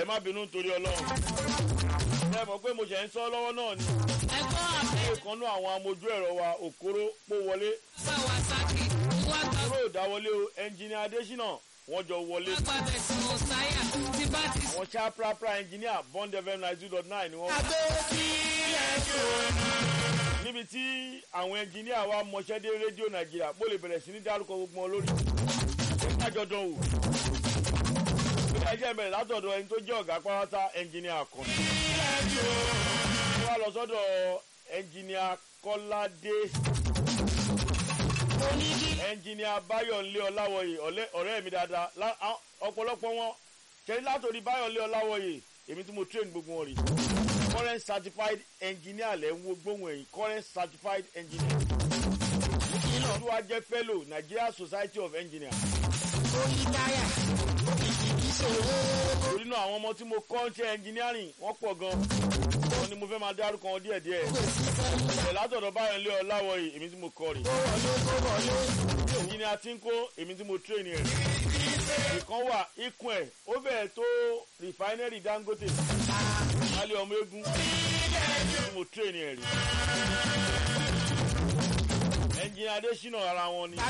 ẹ má bínú nítorí ọlọ́run ẹ mọ̀ pé mo ṣẹ̀ ń sọ lọ́wọ́ náà ni ẹ̀gbọ́n àbẹ̀ ilé kan náà àwọn amójú ẹ̀rọ wa òkúrò pó wọlé Kawasaki wá gba kúrò ìdáwọlé o ẹnjìnìà adésínà wọ́n jọ wọlé wá gba bẹ̀sùn ọ̀sáyà tí bá ti àwọn chaprapra ẹnjìnìà bond fm ninety two dot nine ni wọ́n wà. níbi tí àwọn ẹnjìnìà wa mọṣẹ́ dé rédíò nàìjíríà bó lè bẹ̀rẹ̀ sí ní dárúkọ gbogbo wọn lórí ìdájọ́ dán wò. bí ẹjẹ́ bẹ̀rẹ̀ látọ̀dọ̀ ẹni tó jẹ́ ọ̀gá pátá ẹnjìnìà kan. wọ́n wá lọ sọ́dọ̀ ẹnjìnìà kọ́ládé ẹnjìnìà báyọ̀nlé ọláwọ̀yè ọ̀lẹ́- ọ̀rẹ́ mi dáadáa lá- á- ọ̀pọ̀lọpọ̀ wọn ṣẹlẹ̀ látòrí báyọ̀nlé ọláwọ̀yè èmi tí mo train gbogbo wọn rè current certified engineer lẹ́ ń wo gbóhùn ẹ̀yìn current certified engineer tí wàá jẹ́ fellow nigeria society of engineers torí náà àwọn ọmọ tí mo kọ́ ń ṣe engineering wọ́n pọ̀ gan wọn ni mo fẹ́ máa dárúkọ wọn díẹ̀díẹ̀ ṣẹlẹ̀ látọ̀dọ̀ báyọ̀nlé ọláwọ̀yè èmi tí mo kọ́ rè engineer tí ń kó èmi tí mo train ẹ̀ ìkan wà ikùn ẹ̀ ó bẹ̀rẹ̀ tó refinery dangote alẹ́ ọmọ egun tí mo train ẹ̀ rí engineer adésínà ara wọn ni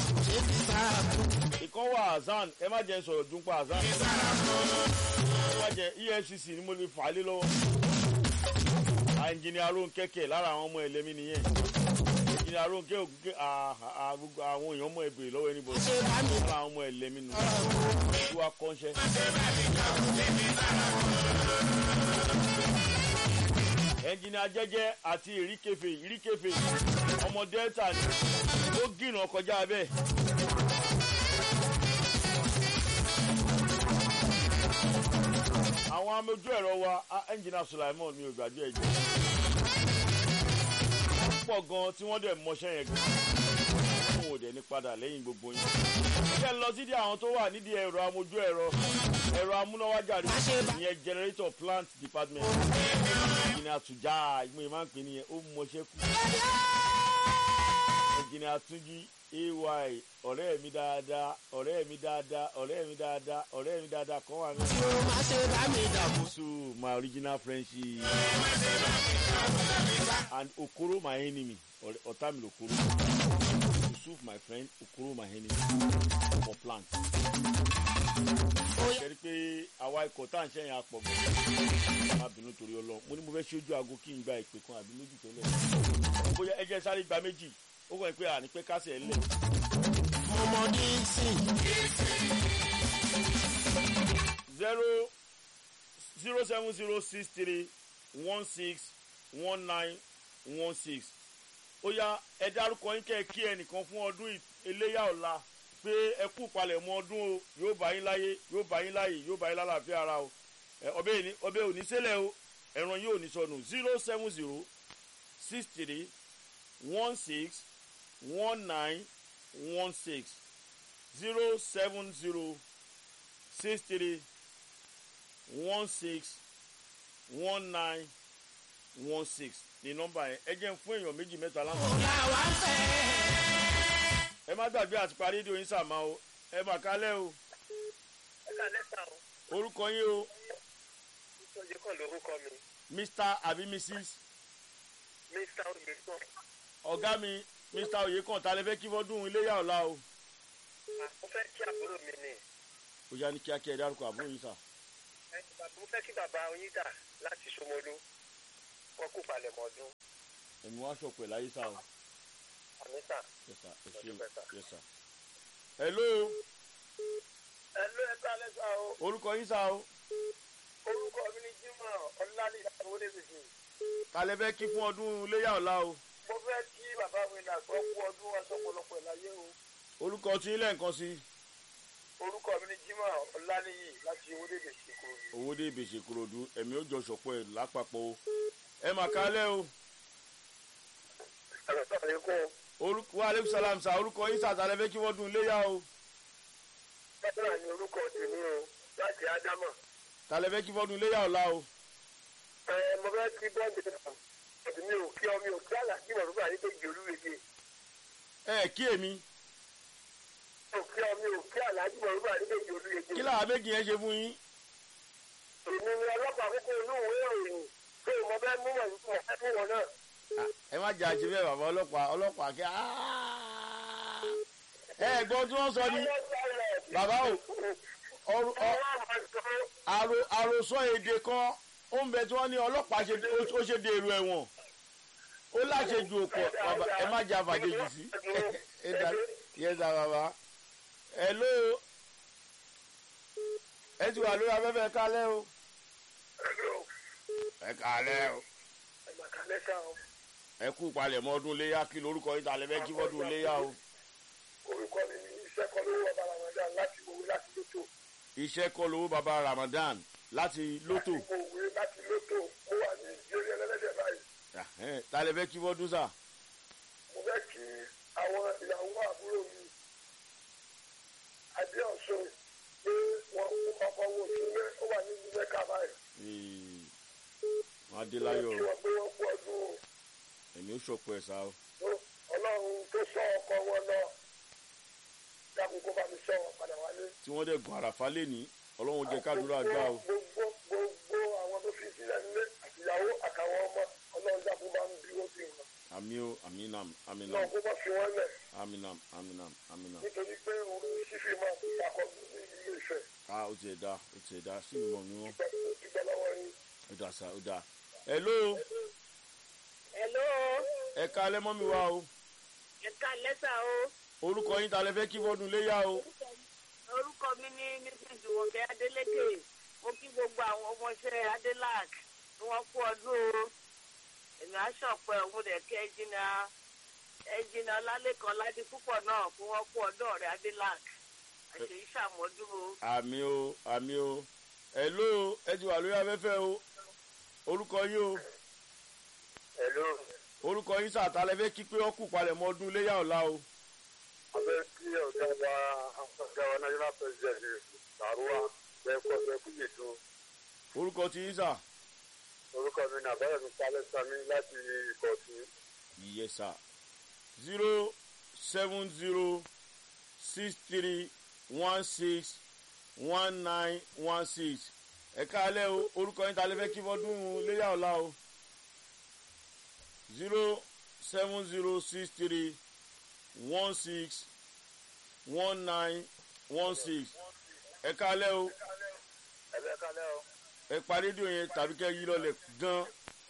ìkan wà azan ẹ má jẹ́ n sọ̀rọ̀ dúnpọ̀ azan ẹ má jẹ́ efcc ni mo lè fà á lé lọ́wọ́ engineer aronkẹ́kẹ́ lára àwọn ọmọ ẹlẹ́mí nìyẹn engineer aronkẹ́ ògùnkẹ́ gbogbo àwọn èèyàn mọ̀ ẹ̀bẹ̀rẹ̀ lọ́wọ́ ẹni bọ̀ lára àwọn ọmọ ẹlẹ́mí nù tí wàá kọ́ńṣẹ́. ẹnjìnìà jẹ́jẹ́ àti ìríkèfè ìríkèfè ọmọ delta ni ó gìnà kọjá bẹ́ẹ̀. àwọn amójú ẹ̀rọ wa ẹnjìnìà sulaimon mi ò gbàgbé ẹ̀jẹ̀ pọ̀ gan tí wọ́n dẹ̀ mọṣẹ́ yẹn gan fún òde ní padà lẹ́yìn gbogbo yín. ṣé lọ sídìí àwọn tó wà nídìí ẹ̀rọ amójú ẹ̀rọ ẹ̀rọ amúnáwájà rẹ̀ ìyẹn generator plant department ìjìnlẹ̀ àtúnjà ìgbìmọ̀ ìmáà ń pè nìyẹn ó mọṣẹ́ kù. ìjìnlẹ̀ àtúnjí ay ọ̀rẹ́ mi dáadáa ọ̀rẹ́ mi dáadáa ọ̀rẹ́ mi dáadáa ọ̀rẹ́ mi dáadáa kan wà ní. Osu my original friendship and Okoro my enemy ọ̀rẹ́- ọ̀tá mi lòkoro Yusuf my friend Okoro my enemy for plant. kẹ́rí pé àwa ikọ̀ tá à ń ṣẹ́yìn apọ̀ gan má bínú torí ọlọ́run mo ní mo fẹ́ ṣojú aago kí n gba ìpè kan àbí méjì tẹ́lẹ̀ bóyá ẹ jẹ́ sáré gba méjì ó kàn pé àní pé kásẹ̀ ẹ̀ lẹ̀ zero zero seven zero six three one six one nine one six ó yá ẹ dárúkọ yín kẹ́ ẹ kí ẹnìkan fún ọdún ì- eléyà ọ̀la pé ẹ kú palẹ̀mọ́ ọdún o yóò bá yín láyé yóò bá yín láyé yóò bá yín lálàáfíà ara o ẹ, ọbẹ̀ yìí ní- ọbẹ̀ ò ní sílẹ̀ o ẹ̀ràn yóò ní sọnù zero seven zero six three one six one nine one six zero seven zero six three one six one nine one six ní nọ́mbà yẹn ẹ jẹ́ ń fún èèyàn méjì mẹ́ta láǹfààní. ẹ má gbàgbé àti parí rédíò yín sàmá o ẹ mà kálẹ̀ o ẹ̀ka lẹ́tà o orúkọ yín o ìtọ́jú kan lórúkọ mi mr àbí mrs mr oyèkan ọ̀gá mi mr oyekan ta lè fẹ́ kí fọ́dún iléyà ọ̀la o mo fẹ́ kí àbúrò mi ni ó yá ní kíákíá ẹ dárúkọ àbúrò yín sà ẹ, bàbá- mo fẹ́ kí bàbá oyin dà láti Ṣómólú wọn kú palẹ̀mọ́ ọdún ẹ̀mí wá ṣọ̀pẹ̀ láyé sà o àmísà. yes sir ẹ ṣe Ọjọ́ mẹ́ta. yes sir. hello ẹ ló ẹ̀ka lẹ́tà o orúkọ yín sà o orúkọ mi ni Jimoh ọlálẹ́ ìyàwó lẹ́sìn ta lè fẹ́ kí fún ọdún iléyà ọ̀la o mo fẹ́ kí bàbá mi nà sọ kú ọdún aṣọ ọ̀pọ̀lọpọ̀ ìlàyé o orúkọ tí ilé nǹkan sí orúkọ mi ni Jimoh ọlálẹ́ yìí láti owó lẹ́sìn ṣèkó owó dé ìbèṣe kúròdú ẹ̀mí ó jọ ṣọ̀pọ̀ ẹ̀ lápapọ̀ o ẹ mà kálẹ̀ o ẹ̀rọ sọ̀rọ̀ yìí kún orúkọ wa aleykum salam sa orúkọ yín sà ta lè fẹ́ kí fọ́dún iléyà o bàbá mi orúkọ tèmi o láti ádámà ta lè fẹ́ kí fọ́dún iléyà ọ̀la o ẹ mo fẹ́ kí bọ́ǹdì náà ọ̀dùn mi ò kí ọ mi ò kí àlàjì mọ̀rúbà ní péjì olúwege ẹ kí èmi mi ò kí ọ mi ò kí àlàjì mọ̀rúbà ní péjì olúwege kí làwọn méjì yẹn ṣe fún yín èmi ni ọlọ́pàá kókó inú ìwé ìròyìn pé mo fẹ́ mú wọn mo fẹ́ mú wọn náà. ẹ má jà ṣe bẹ́ẹ̀ bàbá ọlọ́pàá ọlọ́pàá kẹ́ ẹ gbọ́ tí wọ́n sọ ní bàbá o ọrù- ọ- àrò- àròsọ èdè kan ó ń bẹ tí wọ́n ní ọlọ́pàá ṣe ó ṣe dèrò ẹ̀wọ̀n ó láṣejù òpọ̀ bàbá ẹ má jà fàjèjì sí ẹ dà yẹ dà bàbá ẹ ló ẹ ti wà lórí afẹ́fẹ́ kálẹ̀ o ẹ kálẹ̀ o ẹ kú palẹ̀mọ́ ọdún léyà kí lórúkọ yìí tàlẹ́ fẹ́ kí fọ́dún léyà o orúkọ mi ni iṣẹ́ kan lówó ọba ramadan láti owó láti lótò iṣẹ́ kọ́ lówó baba ramadan láti lótò mo wé láti lótò mo wà ní ìjẹ́rìí ẹlẹ́dẹ̀ báyìí Ẹ̀hẹ́n, tàlẹ́ fẹ́ kí fọ́dún sà mo fẹ́ kí àwọn ìyàwó àbúrò mi adéọ̀sùn pé wọ́n kú ọkọ̀ wo sílé ó wà ní ìlú mẹ́ka báyìí Ee, wọn á dé láyọ̀ kí o wọ́n pé wọ́n kú ọdún o. èmi ó ṣọ̀pọ̀ ẹ̀ sá o ọlọ́run tó sọ ọkọ wọn lọ dákun kó bá mi sọ wọn padà wálé. tí wọ́n dẹ̀ gun àràfá lé ní ọlọ́run jẹ́ kádùúrà gbà o gbogbo gbogbo àwọn tó fi sílẹ̀ nílé àtìyàwó àtàwọn ọmọ ọlọ́run dákun bá ń bí wọ́n bí wọn. àmì o àmì nam àmì nam náà kó bá fi wọ́n lẹ̀ àmì nam àmì nam àmì nam nítorí pé orí sífì máa ń takọ ní ilé ìfẹ́ a ó tiẹ̀ da ó tiẹ̀ da sí ìmọ̀ mi wọ́n dúpẹ́ lọ́wọ́ yín. ó dà sá ó dà ẹ ló Hello, ẹ ká lẹ́mọ́ mi wá o ẹ̀ka lẹ́tà o. orúkọ yín tàlẹ́ fẹ́ kí fọ́dún léyà o Orúkọ mi ní Mrs. Wọ̀kẹ́ Adélékè. Mo kí gbogbo àwọn ọmọọṣẹ́ Adélák tí wọ́n kú ọdún o. Èmi aṣọ̀pẹ́ òun dẹ̀ kí ẹjìnà ẹjìnà Ọlálẹ́kan Ládé púpọ̀ náà kí wọ́n kú ọdún ọ̀rẹ́ Adélák. Àṣèyí ṣàmọ́dún o. àmì o àmì o ẹ ló ẹ ti wà lórí afẹ́fẹ́ o orúkọ yín o Hello, orúkọ yín sàtàlẹ́ fẹ́ kí pé ọkù palẹ̀mọ́ ọdún léyà ọ̀la o abẹ́ kí ọ̀gá wa ọ̀gá wa national president Bàrúwà bẹ́ẹ̀ kọ́ bẹ́ẹ̀ kú yètò orúkọ ti yín sà orúkọ mi nà bẹ́ẹ̀ mi sálẹ̀ sami láti ìkọ̀tún. yes sir zero seven zero six three one six one nine one six ẹ̀ka alẹ́ o orúkọ yín tàlẹ́ fẹ́ kí fọ́dún léyà ọ̀la o zero seven zero six three one six one nine one six ẹ̀ka alẹ́ o ẹ̀bẹ̀ kalẹ́ o. ẹ pa rédíò yẹn tàbí kẹ́ yí lọlẹ̀ gan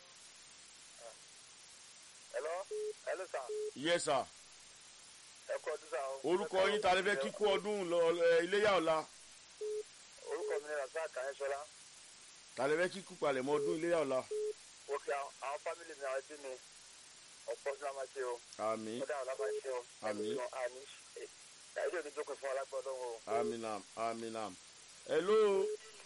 Hello, hello sir. yes sir ẹ kọ́ ọdún sá o. orúkọ yín tàlẹ́ fẹ́ kíkú ọdún lọ- ẹ, iléyà ọ̀la orúkọ mi ni rasaq kanyẹsọlá tàlẹ́ fẹ́ kíkú palẹ̀mọ́ ọdún iléyà ọ̀la ó kí àwọn àwọn fámìlì mi àwọn ẹbí mi ọ̀pọ̀ sí la máa ṣe o àmì ó dáhùn la máa ṣe o Àmín. ẹni tó àní ẹ̀ẹ́dì òní jókòó fún alágbọ́dọ̀ o. aminam aminam hello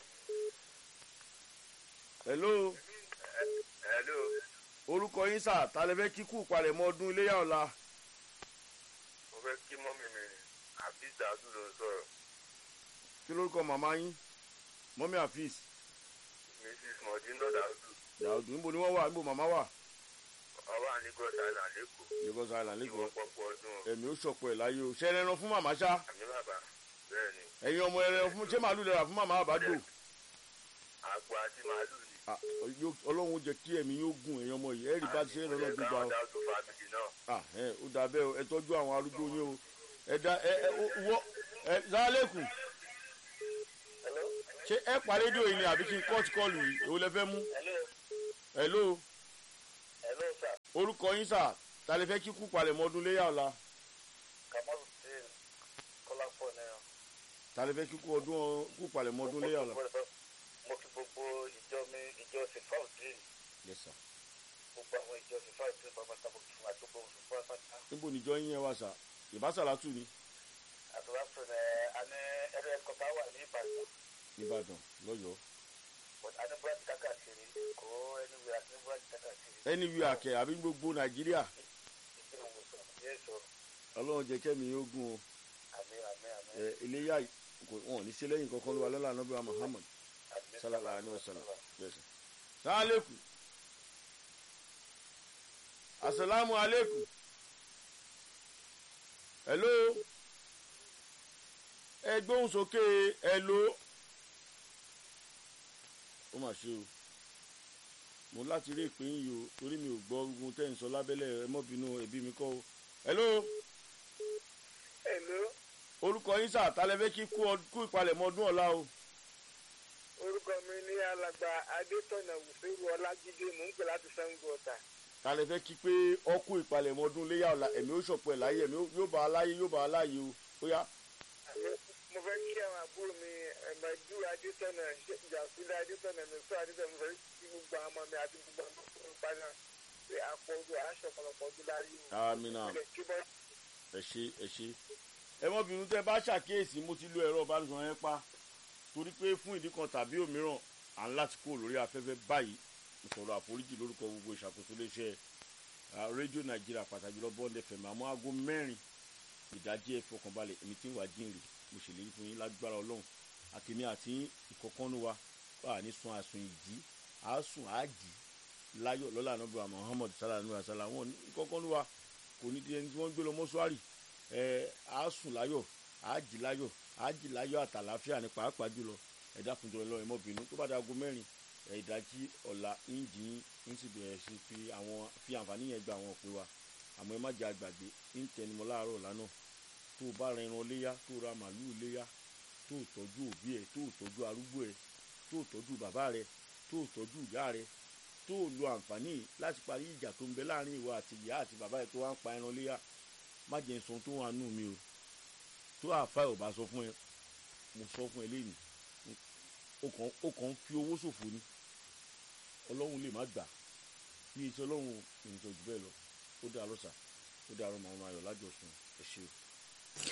hello hello orúkọ yín sà tàlẹ́ fẹ́ kíkú palẹ̀mọ́ ọdún iléyà ọ̀la mo fẹ́ kí mọ́mì mi àbí dàdú ló sọ̀rọ̀ kí lórúkọ màmá yín mọ́mí àfíìs mrs mọ̀dínlọ́ dàdú dàdú níbo ni wọ́n wà níbo màmá wà ọba àníkọ́ sáyà lẹ́kọ̀ọ́ lagos island kí wọ́n lẹ́kọ̀ọ́ pọ̀pọ̀ ọdún o. ẹ̀mí ó ṣọ̀pọ̀ ẹ̀ láyé o ṣẹ́ ẹran fún màmá ṣá àmì bàbá bẹ́ẹ̀ ni ẹ̀yin ọmọ ẹran fún ṣé màálù lẹ́ra fún màmá àbájò àgbo àti màálù ni. Ah, yóò- ọlọ́run jẹ́ kí ẹ̀mí yóò gùn ẹ̀yin ọmọ yìí ẹ̀rí bá ti ṣe é lọ́nà gbígbà o. dàdú fámìlì náà. Ah, ẹ ó dà bẹ́ẹ̀ o ẹ tọ́jú àwọn arúgbó yín o ẹ da ẹ ẹ ó- wọ́ ẹ sálẹ́kù hello ṣé ẹ pa rédíò yìí ni àbí kí n kọ́ọ̀tù kọ́ọ̀lù yìí èwo lẹ fẹ́ mú hello hello hello sir orúkọ yín sà ta lè fẹ́ kíkú palẹ̀mọ́ ọdún léyà ọ̀la kamaludin kọ́lápọ̀ náà. ta lè fẹ́ kíkú ọdún kú palẹ̀mọ́ ọdún léyà ọ̀la. mo kí gbogbo ìjọ mi ìjọ sifaudin Yes, sir. gbogbo àwọn ìjọ sifaudin pápátá mo kí fún àdúgbò fún pápátá níbo níjọ yín yẹn wà sà ìbásàlátù ni àdúrà fún ẹ àní ẹrẹ ẹkọta wà ní ìbàdàn nìbàdàn lọ́yọ̀ọ́ but àní búrẹ́dì kákàkiri kó ẹni wíwá àní búrẹ́dì kákàkiri ẹni wí àkẹ́ àbí gbogbo nàìjíríà ìdí ìwòsàn yéèso ọlọ́run jẹ́ kẹ́mi yóò gùn o àmì àmì àmì ẹ iléyà kò wọn ò ní ṣe lẹ́yìn kankan ló wà lọ́la anábíà muhammad àmì sallallahu alayhi wa sallam yes sir. salaam aleykum asalaamu aleykum hello ẹ gbóhùn sókè hello mà ṣe o mo láti rí ìpín yìí o torí mi ò gbọ́ ogun tẹ́ ń sọ lábẹ́lẹ̀ ẹ mọ́ bínú ẹbí mi kọ́ o. hello Hello, orúkọ yín sà tálẹ́fẹ́ kí kú ọ- kú ìpalẹ̀mọ́ ọdún ọ̀la o. orúkọ mi ní alàgbà Adétọ̀nà Wùsíù Ọlájídé, mò ń pè láti Sango Ọ̀tà. tálẹ́fẹ́ kí pé ọkú ìpalẹ̀mọ́ ọdún léyà ọ̀la ẹ̀mí ó ṣọ̀pọ̀ ẹ̀ láyé ẹ̀mí yóò bá a láyé yóò bá a láyé o ó yá. Àmì- Mo fẹ́ kí àwọn àbúrò mi Ẹ̀mẹ́dú Adétọ̀nà, Jàsílẹ̀ Adétọ̀nà, Mẹ́sọ́ Adétọ̀nà, mo fẹ́ kí gbogbo àwọn ọmọ mi àti gbogbo àwọn ọmọ mi padà pé àpọ̀jù aṣọ ọ̀pọ̀lọpọ̀ ọdún láyé o. amina Ilẹ̀ kí bọ́ ẹ ṣe ẹ ṣe ẹ mọ́ bínú tẹ́ bá ṣàkíyèsí mo ti lo ẹ̀rọ ìbánisọ̀rọ̀ yẹn pa torí pé fún ìdí kan tàbí òmíràn à ń láti kúrò lórí afẹ́fẹ́ báyìí mo sọ̀rọ̀ àforíjì lórúkọ gbogbo ìṣàkóso iléeṣẹ́ ah, rédíò nàìjíríà pàtàkì lọ bọ́ọ̀dẹ fẹ̀mí àmọ́ aago mẹ́rin ìdájí ẹ fọkànbalẹ̀ èmi tí ń wá jíǹrì mo ṣèlérí fún yín lágbára ọlọ́run àtèmi àti ìkọ̀kọ́nú wa wà ní sun àsùn ìjí àásùn àájì láyọ̀ lọ́la anábì wa muhammad sallallahu alaihi wa sallam wọn ní ìkọ̀kọ́nú wa kò ní di ẹni tí wọ́n ń gbé lọ mọ́ṣúárì ẹ àásùn láyọ̀ àájì láyọ̀ àájì láyọ̀ àtàláfíà ní pàápàá jùlọ ẹ dákun jọrọ lọ ẹmọ bínú tó bá da aago mẹ́rin ẹ ìdájí ọ̀la ìjì ń sì bẹ̀rẹ̀ sí fi àwọn fi àǹfààní yẹn gba àwọn òpin wa àmọ́ ẹ má jẹ́ àgbàgbé ń tẹnumọ́ láàárọ̀ lánàá tó o bá ran ẹran léyà tó o ra màálù léyà tó o tọ́jú òbí ẹ tó o tọ́jú arúgbó ẹ tó o tọ́jú bàbá rẹ tó o tọ́jú ìyá rẹ tó o lo àǹfààní yìí láti parí ìjà tó ń bẹ láàrin ìwọ àti ìyá àti bàbá ẹ tó wá ń pa ẹran léyà má jẹ́ sọ tó wà nù mí o tó àfa ẹ̀ ò bá sọ fún ẹ mo sọ fún ẹ lẹ́yìn o kàn o kàn ń fi owó ṣòfò ni ọlọ́run lè má gbà bí etí ọlọ́run ìrìnsọ̀ jù bẹ́ẹ̀ lọ ó dá lọ́sà ó dá àrùn màmá ayọ̀ lájọsùn ẹ ṣe o.